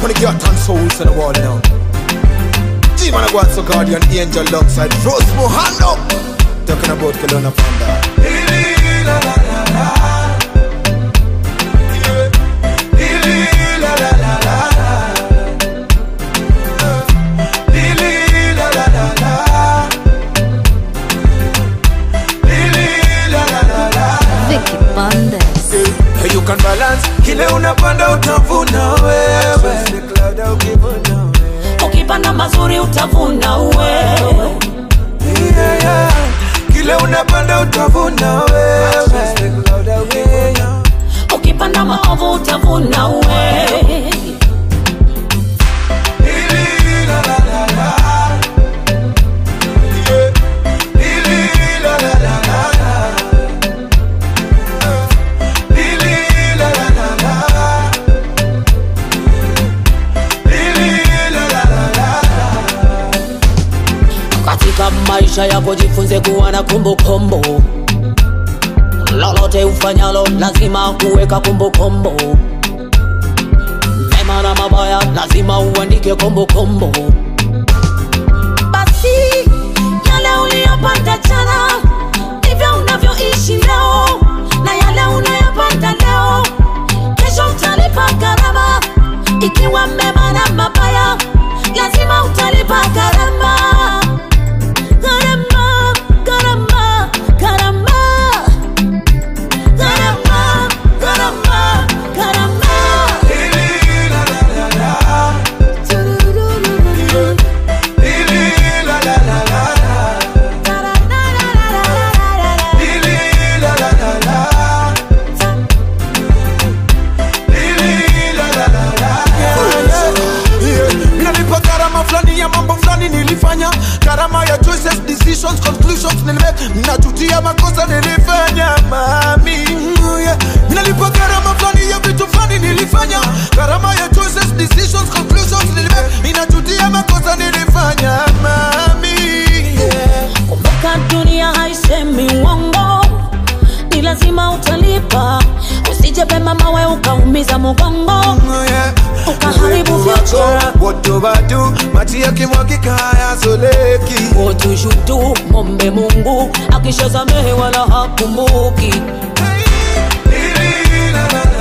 Wanna get and souls on the wall now. G-Man, I go out so guardian angel alongside Rose Mohando. Talking about Kelowna Panda. Vicky Bandes. Hey, you can balance kile unapanda utavuna wewe ukipanda mazuri utavuna uwe yeah, yeah. kile unapanda utavuna wewe ukipanda maovu utavuna uwe katika maisha yako jifunze kuwa na kumbukumbu lolote ufanyalo lazima kuweka kumbukumbu mema na mabaya lazima uandike kumbukumbu basi yale uliyopata jana ndivyo unavyoishi leo na yale unayopata leo kesho utalipa gharama ikiwa mema na mabaya lazima utalipa gharama gharama gharama gharama gharama gharama gharama Tururururu. Tarararararara. Yeah. Minalipa gharama fulani ya mambo fulani nilifanya gharama ya choices decisions conclusions nilimake najutia makosa nilifanya mami Mm, yeah. Minalipa gharama fulani ya vitu fulani nilifanya gharama ya choices decisions conclusions nilimake inajutia makosa nilifanya mami yeah. kumbuka dunia haisemi uongo ni lazima utalipa usije pema mawe ukaumiza mugongo ukaharibu future wotobatu maji yakimwagika hayazoleki wotushutu mombe mungu akishasamehe wala hakumbuki Hey, la, la,